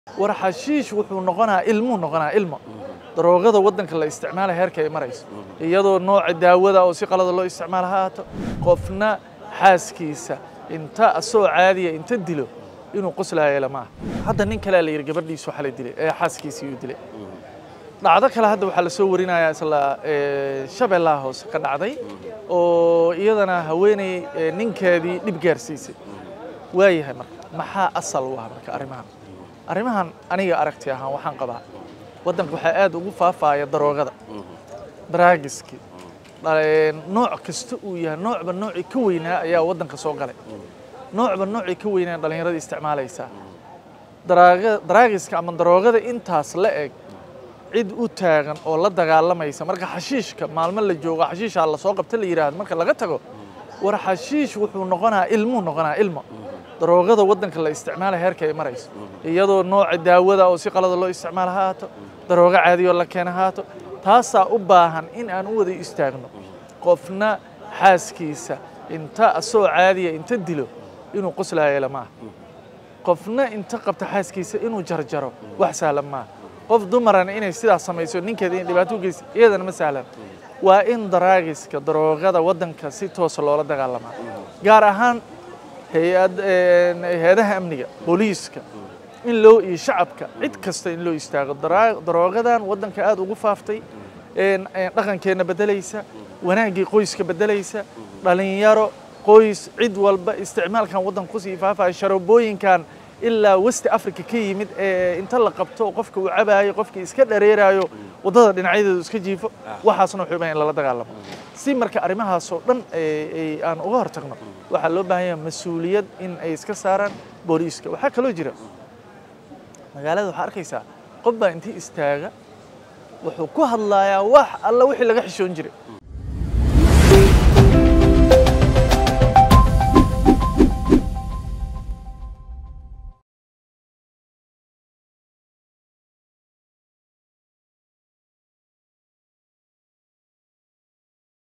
war xashiish wuxuu noqonaa ilmuu noqonaa ilmo daroogada waddanka la isticmaala heerka ay marayso iyadoo nooca daawada oo si qalada loo isticmaala ha haato qofna xaaskiisa inta asoo caadiya inta dilo inuu qoslaayo lama aha hadda nin kalea la yidhi gabadhiisu waxa la dilay ee xaaskiisii uu dilay dhacdo kale hadda waxaa la soo warinayaa isla shabeellaha hoose ka dhacday oo iyadana haweeney ninkeedii dhib gaarsiisay waayahay marka maxaa asal u ah marka arrimahan arrimahan aniga aragti ahaan waxaan qabaa waddanka waxaa aad ugu faafaaya daroogada daraagiskii nooc kasta uu yahay noocba noocii ka weynaa ayaa waddanka soo galay noocba noocii ka weynaa dhallinyarada isticmaalaysaa daraagiska ama daroogada intaas la eg cid u taagan oo la dagaalamaysa marka xashiishka maalmo la joogo xashiishaa lasoo qabta la yidhaahdo marka laga tago war xashiish wuxuu noqonaa ilmuu noqonaa ilmo daroogada waddanka la isticmaala heerka ay marayso iyadoo nooca daawada oo si qalada loo isticmaala ha haato daroogo caadiyoo la keena ha haato taasaa u baahan in aan u wada istaagno qofna xaaskiisa inta asoo caadiya inta dilo inuu qoslaayo lama aha qofna inta qabta xaaskiisa inuu jarjaro wax sahlan maaha qof dumarana inay sidaas samayso ninkeeda in dhibaato u geysa iyadana ma sahlan waa in daraagiska daroogada waddanka si toosa loola dagaalamaa gaar ahaan hay-adaha amniga booliiska in loo iyo shacabka cid kasta in loo istaago daroogadan waddanka aad ugu faaftay dhaqankeenna beddelaysa wanaaggii qoyska beddelaysa dhalinyaro qoys cid walba isticmaalkan waddanka kusii faafaya sharoobooyinkan ilaa westi africa ka yimid ee inta la qabto qofka uu cabaayo qofkii iska dhareeraayo waddada dhinacyadeedu iska jiifo waxaasna wuxuu bahan in lala dagaalamo si marka arrimahaasoo dhan aan uga hortagno waxaa loo baahan yaha mas-uuliyad in ay iska saaraan booliiska waxaa kaloo jira magaalada waxaa arkaysaa qof baa intii istaaga wuxuu ku hadlayaa wax alla wixii laga xishoon jiray